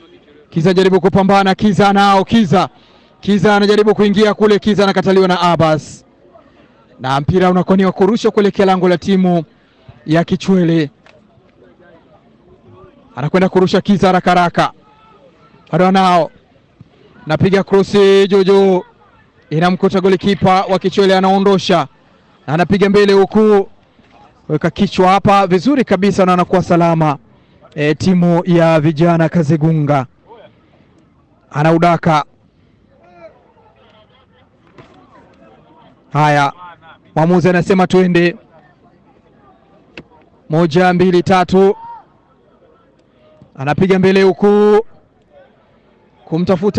Kiza anajaribu kupambana, Kiza nao, Kiza Kiza anajaribu kuingia kule, Kiza anakataliwa na Abbas, na mpira unakuwa ni wa kurusha kuelekea lango la timu ya Kichwele. Anakwenda kurusha Kiza haraka haraka, bado nao napiga krosi juujuu, inamkuta golikipa wa Kichwele, anaondosha na anapiga mbele huku, weka kichwa hapa vizuri kabisa na anakuwa salama. E, timu ya vijana Kazegunga anaudaka. Haya, mwamuzi anasema twende, moja mbili tatu, anapiga mbele huku kumtafuta